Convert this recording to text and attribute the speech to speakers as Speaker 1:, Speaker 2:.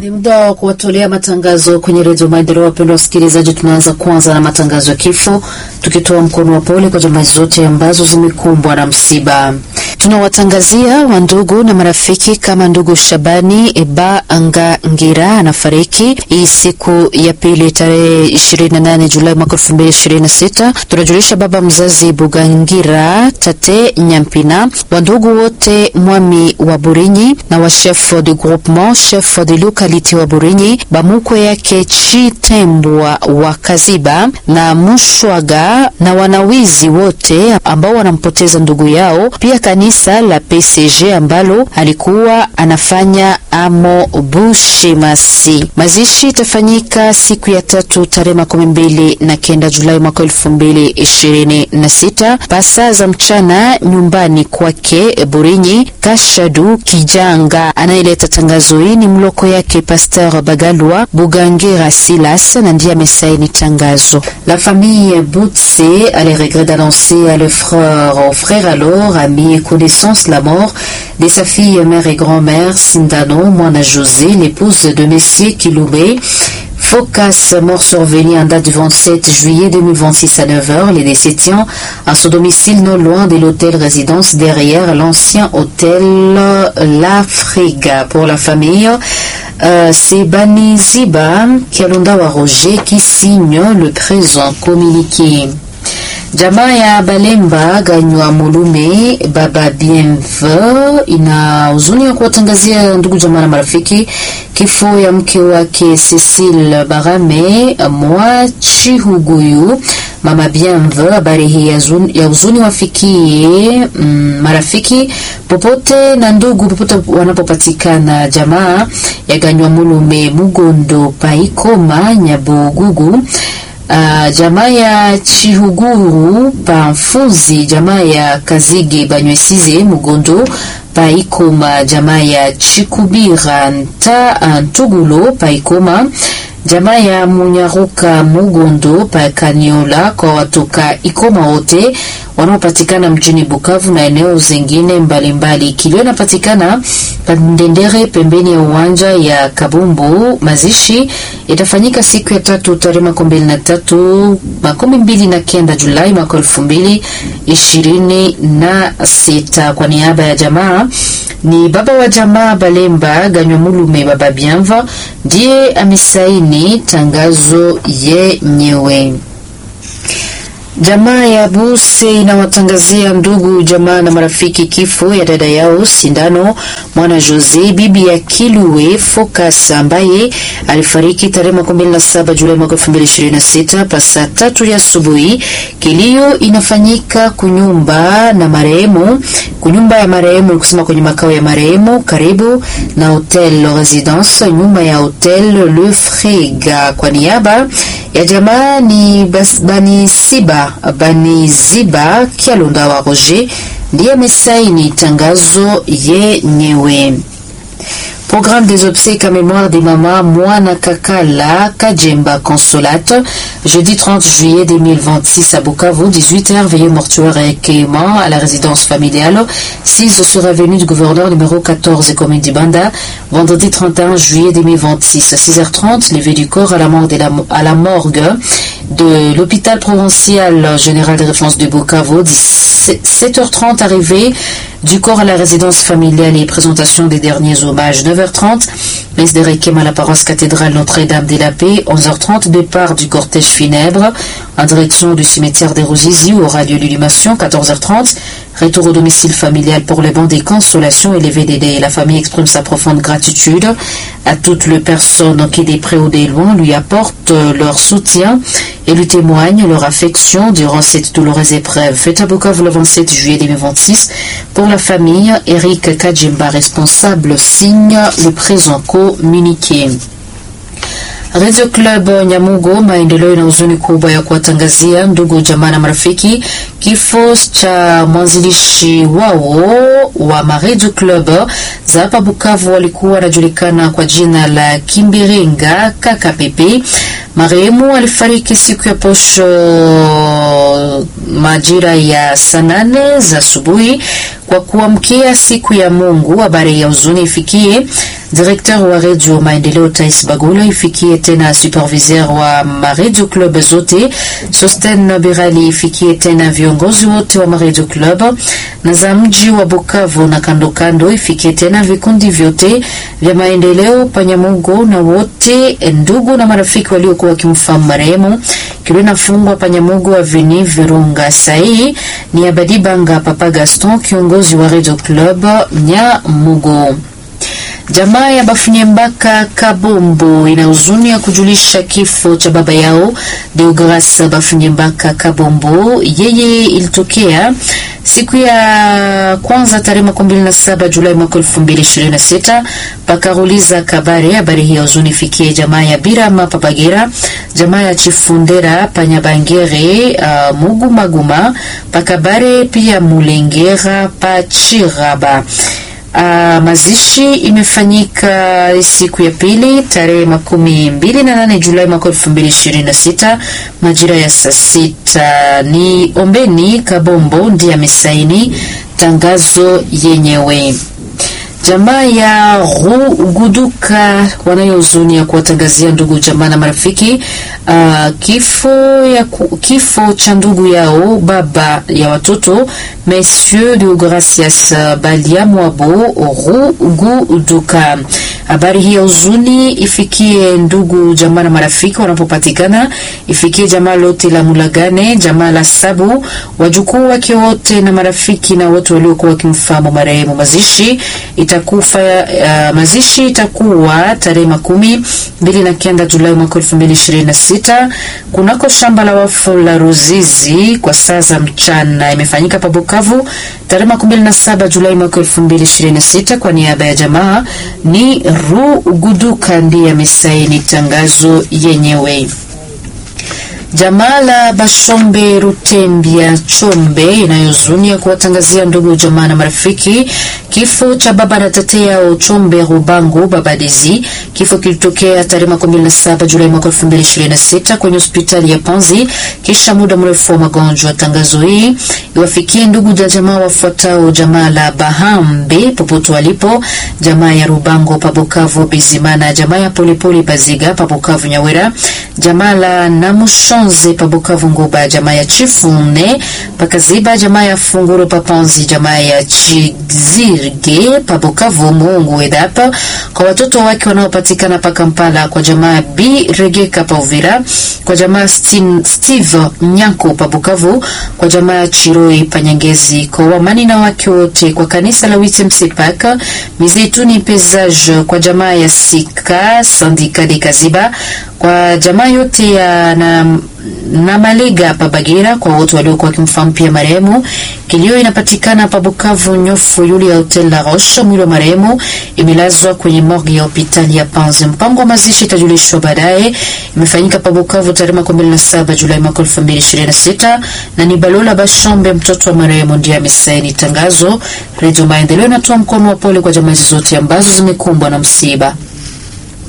Speaker 1: Ni muda wa kuwatolea matangazo kwenye redio Maendeleo. Wapendwa wasikilizaji, tunaanza kwanza na matangazo ya kifo, tukitoa mkono wa pole kwa jamaa zote ambazo zimekumbwa na msiba. Tunawatangazia wandugu na marafiki kama ndugu Shabani Eba Anga Ngira anafariki hii siku ya pili tarehe 28 Julai mwaka 2026. Tunajulisha baba mzazi Bugangira Tate Nyampina, wandugu wote mwami wa Burinyi na wa chef de groupement chef de localité wa Burinyi, bamukwe yake Chitembwa wa Kaziba na Mushwaga na wanawizi wote ambao wanampoteza ndugu yao, pia kanisa la PCG ambalo alikuwa anafanya amo Bushimasi. Mazishi itafanyika siku ya tatu tarehe makumi mbili na kenda Julai mwaka elfu mbili ishirini na sita pasa za mchana nyumbani kwake Burinyi. Kashadu Kijanga anayeleta tangazo hii ni mloko yake Pasteur Bagalwa Bugangira Silas na ndiye amesaini tangazo. La famille Boutse a les regrets d'annoncer à leurs frères, aux frères alors, amis et connaissances la mort de sa fille, mère et grand-mère Sindano Moana José, l'épouse de Messier Kiloubé. Focas, mort survenu en date du 27 juillet 2026 à 9h, les décédients à son domicile non loin de l'hôtel résidence derrière l'ancien hôtel La Friga. Pour la famille, euh, c'est Bani Ziba Kialonda Roger qui signe le présent communiqué. Jamaa ya Balemba Ganywa Mulume Baba Bienve ina huzuni ya kuwatangazia ndugu jamaa na marafiki kifo ya mke wake Cecile Barame Mwachihuguyu. Mama Bienve, habari hii ya huzuni wafikie mm, marafiki popote na ndugu popote wanapopatikana. Jamaa ya Ganywa Mulume Mugondo Paikoma Nyabugugu Uh, jamaa ya Chihuguru Pamfuzi, jamaa ya Kazige Banywesize Mugondo Paikoma, jamaa ya Chikubira Nta Ntugulo Paikoma, jamaa ya Munyaruka Mugondo Pakaniola kwa watoka Ikoma wote wanaopatikana mjini Bukavu na eneo zingine mbalimbali. Kilio inapatikana Pandendere pembeni ya uwanja ya Kabumbu. Mazishi itafanyika siku ya tatu tarehe makumi mbili na tatu makumi mbili na kenda Julai mwaka elfu mbili ishirini na sita. Kwa niaba ya jamaa ni baba wa jamaa Balemba Ganywamulume Baba Bianva ndiye amesaini tangazo yenyewe. Jamaa ya Buse inawatangazia ndugu jamaa na marafiki kifo ya dada yao Sindano Mwana Jose, bibi ya Kilue Focus ambaye alifariki tarehe makumi mbili na saba Julai mwaka elfu mbili ishirini na sita pasa tatu ya asubuhi. Kilio inafanyika kunyumba na marehemu, kunyumba ya marehemu kusema kwenye makao ya marehemu karibu na Hotel Residence, nyumba ya Hotel Le Frega. Kwa niaba ya jamaa ni Bani Siba Bani Ziba Kialonda wa Roger ndiye amesaini tangazo yenyewe. Programme des obsèques à mémoire des mamans Moana Kakala Kajemba Consolate, jeudi 30 juillet 2026 à Bukavu, 18h, veillée mortuaire et accueillement à la résidence familiale, 6 sur avenue du gouverneur numéro 14 commune d'Ibanda, vendredi 31 juillet 2026 à 6h30, levée du corps à la morgue de, la, à la morgue de l'hôpital provincial général de référence de Bukavu, 7h30 arrivée du corps à la résidence familiale et présentation des derniers hommages. 9h30, messe de Requiem à la paroisse cathédrale Notre-Dame de la Paix. 11h30, départ du cortège funèbre en direction du cimetière des Rosizi où aura lieu l'illumation. 14h30, retour au domicile familial pour les bancs des consolations et les VDD. La famille exprime sa profonde gratitude à toutes les personnes qui, des près ou des loin, lui apportent leur soutien et lui témoignent leur affection durant cette douloureuse épreuve. Fête à Bukavu le 27 juillet 2026 pour la famille. Eric Kajimba, responsable, signe le présent communiqué. Radio Club Nyamugo, maendeleo na huzuni kubwa ya kuwatangazia ndugu jamaa na marafiki kifo cha mwanzilishi wao wa Maredio Club za hapa Bukavu, walikuwa wanajulikana kwa jina la Kimbiringa Kaka Pepe. Marehemu alifariki siku ya posho majira ya saa nane za asubuhi kwa kuamkia siku ya Mungu. Habari ya huzuni ifikie directeur wa Radio Maendeleo Tais Bagula, ifikie tena superviseur wa Maredio Club zote Sosten Birali, ifikie tena viongozi wote wa Maredio Club na za mji wa Bukavu na kando kando, ifikie tena vikundi vyote vya maendeleo Panyamugo na wote ndugu na marafiki waliokuwa wakimfahamu marehemu Kilina Fungwa Panyamugo Aveni Virunga. Sai ni Abadibanga Papa Gaston, kiongozi wa Radio Club Nyamugo. Jamaa ya Bafunyembaka Kabombo ina huzuni ya kujulisha kifo cha baba yao Deogras Bafunyembaka Kabombo. Yeye ilitokea siku ya kwanza tarehe makumi mbili na saba Julai mwaka elfu mbili ishirini na sita pakaruliza Kabare. Habari hii ya huzuni ifikie jamaa ya Birama Papagera, jamaa ya Chifundera Panyabangere, uh, Mugu Maguma Pakabare, pia Mulengera Pachiraba. Uh, mazishi imefanyika siku ya pili tarehe makumi mbili na nane Julai mwaka elfu mbili ishirini na sita majira ya saa sita. Ni Ombeni Kabombo ndiye amesaini tangazo yenyewe. Jamaa ya Ruguduka wanayohuzuni ya kuwatangazia ndugu jamaa na marafiki uh, kifo ya ku, kifo cha ndugu yao baba ya watoto Monsieur Deogracias Baliamwabo Ruguduka. Habari hii ya huzuni ifikie ndugu jamaa na marafiki wanapopatikana, ifikie jamaa lote la Mulagane, jamaa la Sabu, wajukuu wake wote na marafiki na wote waliokuwa wakimfahamu marehemu. Mazishi itakufa uh, mazishi itakuwa tarehe makumi mbili na kenda Julai mwaka elfu mbili ishirini na sita kunako shamba la wafu la Ruzizi kwa saa za mchana. Imefanyika pa Bukavu tarehe makumi mbili na saba Julai mwaka elfu mbili ishirini na sita Kwa niaba ya jamaa ni Ruguduka ndiye amesaini tangazo yenyewe. Jamaa la Bashombe Rutembia Chombe inayozunia kuwatangazia ndugu jamaa na marafiki kifo cha baba na tete yao Chombe Rubango Babadizi. Kifo kilitokea tarehe 17 Julai mwaka 2026 kwenye hospitali ya Panzi kisha muda mrefu wa magonjwa. Tangazo hii iwafikie ndugu za jamaa wafuatao: jamaa la Bahambe popote walipo, jamaa ya Rubango Pabukavu Bizimana, jamaa ya Polepole Baziga Pabukavu Nyawera, jamaa la Namushonze Pabukavu Nguba, jamaa ya Chifune Pakaziba, jamaa ya Funguro Papanzi, jamaa ya Chizirge Pabukavu Muungu Edapa, kwa watoto wake wanaopatikana pa Kampala, kwa jamaa B Regeka pa Uvira, kwa jamaa Stin, Steve Nyanko Pabukavu, kwa jamaa ya Chiroi Panyangezi, kwa wamani na wake wote, kwa kanisa la Witemsepak Mizeituni Pesage, kwa jamaa ya Sika Sandika de Kaziba, kwa jamaa yote ya na, na Malega Pabagira, kwa wote waliokuwa wakimfahamu pia marehemu. Kilio inapatikana pa Bukavu nyofu yuli ya Hotel La Roche. Mwili wa marehemu imelazwa kwenye morgue ya hospitali ya Panzi. Mpango wa mazishi itajulishwa baadaye. Imefanyika pa Bukavu tarehe 17 Julai mwaka 2026 na ni Balola Bashombe mtoto wa marehemu ndiye amesaini tangazo. Radio Maendeleo inatoa mkono wa pole kwa jamaa zote ambazo zimekumbwa na msiba.